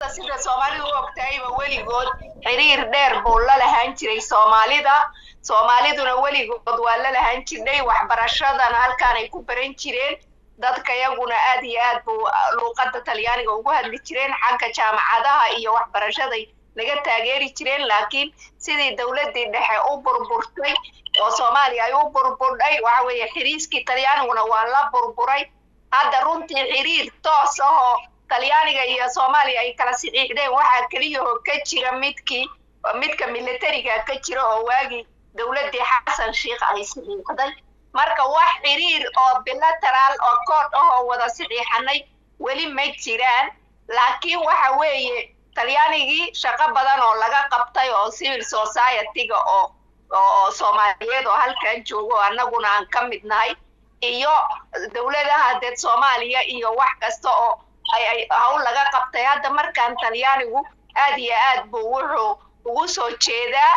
sida soomaalidu u ogtahayba weligood xiriir dheer buu la lahaan jiray soomaalida soomaaliduna weligood waa la lahaan jirnay waxbarashadana halkaanay ku baran jireen dadka yaguna aad iyo aad buu luuqadda talyaaniga ugu hadli jireen xagga jaamacadaha iyo waxbarashaday naga taageeri jireen laakiin sidii dowladdii dhexe u burburtay oo soomaaliya ay u burburdhay waxa weeye xiriiskii talyaaniguna waa la burburay hadda runtii xiriir toos ah oo talyaaniga iyo soomaaliya ay kala saxiixdeen waxaa keliyahoo ka jira midkii midka militariga ka jira oo waagii dowladdii xasan sheikh ay saxiixday marka wax xiriir oo bilateraal oo kood ah oo wada saxiixanay weli ma jiraan laakiin waxa weeye talyaanigii shaqo badan oo laga qabtay oo civil society-ga oo oo soomaaliyeed oo halkan joogo annaguna aan ka mid nahay iyo dowladaha dee soomaaliya iyo wax kasta oo ay ay hawl laga qabtay hadda markaan talyaanigu aad iyo aad buu wuxuu ugu soo jeedaa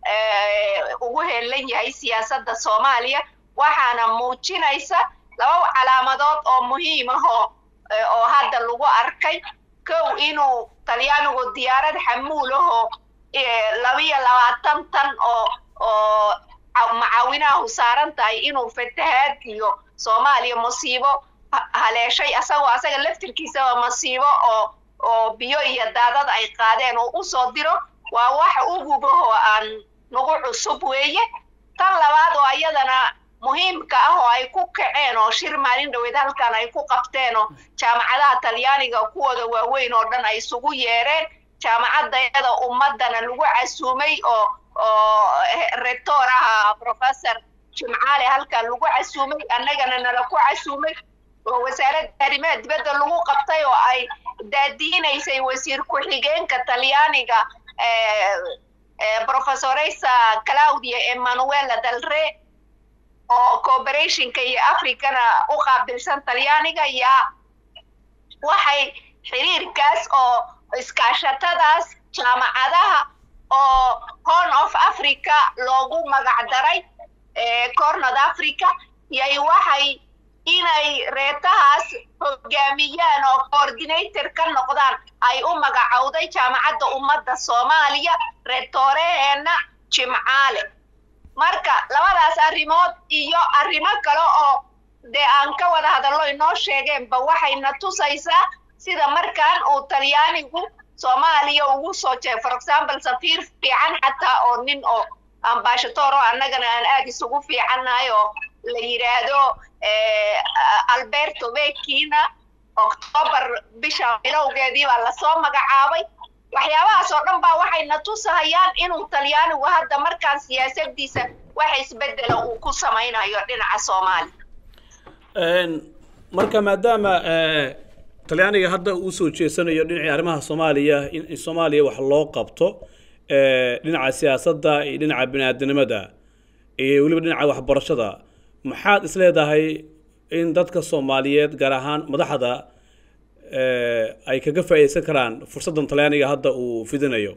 ugu heelan yahay siyaasadda soomaaliya waxaana muujinaysa laba calaamadood oo muhiim ah oo oo hadda lagu arkay kow inuu talyaanigu diyaarad xamuul ahoo labiyo labaatan tan oo oo macaawinahu saaran tahay inuu fatahaad iyo soomaaliya musiibo haleeshay asagoo asaga laftirkiisaba masiibo oo oo biyo iyo daadad ay qaadeen oo usoo diro waa wax ugubahoo aan nagu cusub weeye tan labaad oo iyadana muhiimka ah oo ay ku kaceen oo shir maalin dhaweed halkan ay ku qabteen oo jaamacadaha talyaaniga kuwooda waaweyn oo dhan ay isugu yeereen jaamacadayada ummadana lagu casuumay oo oo rector aha professor jimcaale halkan lagu casuumay annagana nala ku casuumay oo wasaaradda arrimaha dibadda lagu qabtay oo ay daadiinaysay wasiir ku-xigeenka talyaaniga professoresa claudia emanuela dalre oo cooperationka iyo africana u qaabilsan talyaaniga yaa waxay xiriirkaas oo iskaashatadaas jaamacadaha oo horn of africa loogu magac daray cornod africa yay waxay inay reetahaas hogaamiyaan oo coordinator ka noqdaan ay u magacowday jaamacadda ummadda soomaaliya reetooreheenna jimcaale marka labadaas arrimood iyo arrimo kale oo dee aan ka wada hadallo inoo sheegeenba waxayna tusaysaa sida markaan uu talyaanigu soomaaliya ugu soo jeey for example safiir fiican xataa oo nin oo ambashator oo annagana aan aad isugu fiicannahay oo la yidhaahdo alberto bekina octoobar bisha bilowgeedii baa lasoo magacaabay waxyaabahaas oo dhan baa waxayna tusahayaan inuu talyaanigu hadda markaan siyaasadiisa wax isbedela uu ku samaynayo dhinaca soomaaliya marka maadaama talyaaniga hadda uu soo jeesanayo dhinacii arrimaha soomaaliya in soomaaliya wax loo qabto dhinaca siyaasadda iyo dhinaca biniaadanimada iyo weliba dhinaca waxbarashada maxaad is leedahay in dadka soomaaliyeed gaar ahaan madaxda ay kaga faa'iideysan karaan fursaddan talyaaniga hadda uu fidinayo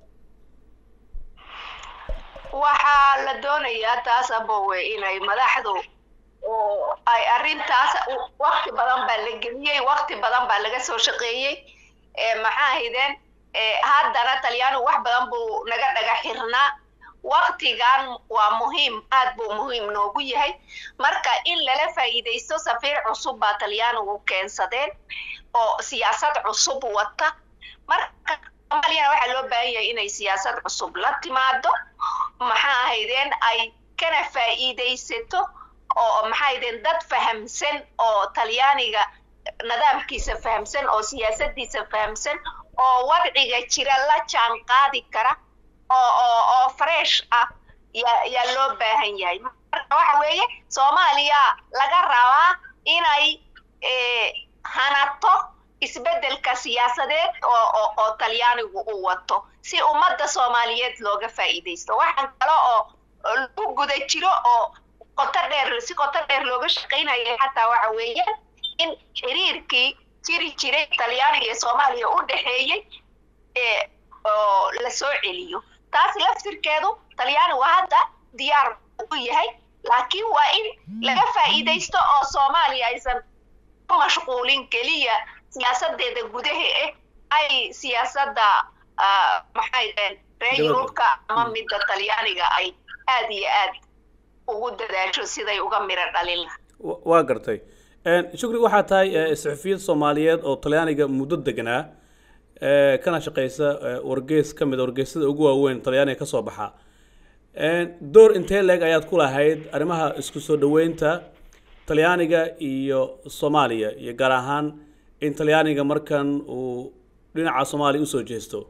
waxaa la doonayaa taas abowe inay madaxdu oo ay arrintaas wakti badan baa la geliyey wakti badan baa laga soo shaqeeyey maxaa haydeen haddana talyaanigu wax badan buu naga dhaga xirnaa waktigan waa muhiim aad buu muhiim noogu yahay marka in lala faa'iidaysto safiir cusub baa talyaanigu keensadeen oo siyaasad cusub wata marka soomaaliyana waxaa loo baahan yahay inay siyaasad cusub la timaado maxaa ahaydeen ay kana faa'iidaysato oo maxaa ahaydeen dad fahamsan oo talyaaniga nidaamkiisa fahamsan oo siyaasadiisa fahamsan oo wadciga jira la jaan qaadi kara oo oo oo fresh ah yaa yaa loo baahan yahay marka waxa weeye soomaaliya laga rabaa inay hanato isbeddelka siyaasadeed oo oo oo talyaanigu uu wato si ummadda soomaaliyeed looga faa'iidaysto waxaan kale oo lagu guda jiro oo qoto dheer si qoto dheer looga shaqaynaya xataa waxa weeyaan in xiriirkii jiri jiray talyaaniga iyo soomaaliya u dhexeeyey oo la soo celiyo taas laftirkeedu talyaanigu hadda diyaar u yahay laakiin waa in laga faa'iidaysto oo soomaaliya aysan ku mashquulin keliya siyaasadeeda gudaha ah ay siyaasadda maxay dhaheen reer yurubka ama midda talyaaniga ay aad iyo aad ugu dadaasho siday uga miro dhalin laha waa gartay shukri waxaa tahay saxufiyad soomaaliyeed oo talyaaniga muddo deganaa kana shaqeysa wargeys ka mid wargeysyada ugu waaweyn talyaaniga kasoo baxa door intee leeg ayaad ku lahayd arrimaha isku soo dhaweynta talyaaniga iyo soomaaliya iyo gaar ahaan in talyaaniga markan uu dhinaca soomaaliya usoo jeesto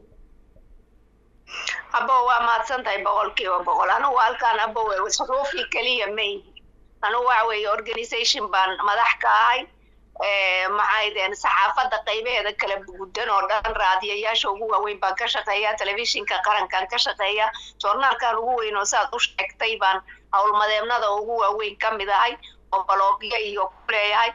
abo waa mahadsan tahay boqol kiiba boqol anugu halkaan abo suxuufi keliya mayhi anugu waxa weeye organization baan madax ka ahay maxay deen saxaafadda qaybaheeda kala gudan oo dhan raadiyayaasha ugu waaweyn baan ka shaqeeya telefishinka qarankan ka shaqeeya joornaalkan ugu weyn oo saad u sheegtay baan howlmadeemnada ugu waaweyn ka mid ahay oo balogyo iyo ku leeyahay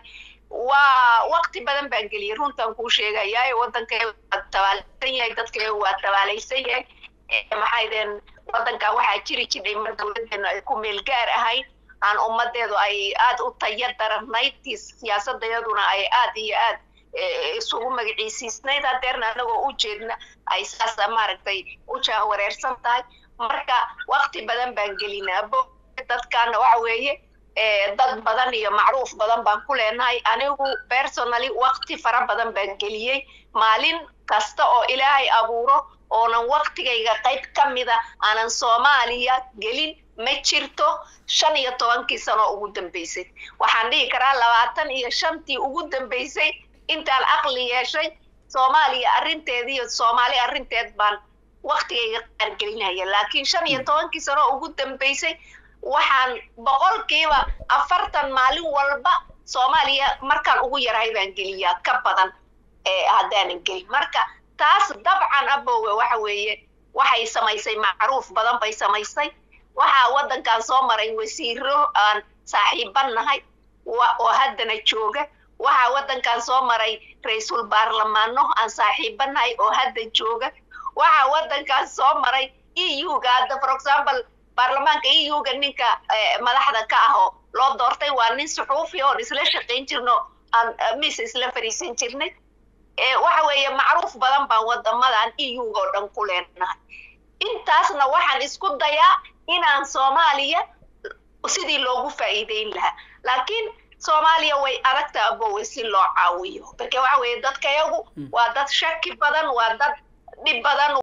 waa wakti badan baan geliyay runtan kuu sheegayaa waddanka waa tabaalaysan yahay dadka waa tabaalaysan yahay maxay deen waddanka waxaa jiri jidhay mar dowladeenu ay ku meel gaar ahayd aan ummadeedu ay aad u taya daranayd siyaasadayaduna ay aad iyo aad isugu magaciisiisnayd hadeerna anagoo u jeedna ay saas maaragtay u jahwareersan tahay marka wakti badan baan gelinaa bo dadkaana waxa weeye dad badan iyo macruuf badan baan ku leenahay anigu personally wakti fara badan baan geliyey maalin kasta oo ilaahay abuuro oonan waktigayga qayb ka mida aanan soomaaliya gelin ma jirto shan iyo tobankii sano ugu dambeysay waxaan dhihi karaa labaatan iyo shantii ugu dambeysay intaan aqli yeeshay soomaaliya arrinteed iyo soomaali arrinteed baan waktigayga qaargelinaya laakiin shan iyo tobankii sano ugu dambeysay waxaan boqolkiiba afartan maalin walba soomaaliya markaan ugu yarahay baan geliyaa ka badan haddaanan gelin marka taas dabcan abowe waxa weeye waxay samaysay macruuf badan bay samaysay waxaa waddankan soo maray wasiiro aan saaxiiban nahay oo haddana jooga waxaa waddankan soo maray ra-iisul baarlamaano aan saaxiiban nahay oo hadda jooga waxaa waddankan soo maray e u-ga hadda for example baarlamaanka e u-ga ninka madaxda ka ah oo loo doortay waa nin suxuufi oon isla shaqayn jirno aan mis isla fariisan jirnay waxa weeye macruuf badan baan wadamadan e u-ga oo dhan ku leenahay intaasna waxaan isku dayaa inaan soomaaliya sidii loogu faa'iideyn lahaa laakiin soomaaliya way adagta abowe si loo caawiyo marka waxa weeye dadka yagu waa dad shaki badan waa dad dhib badan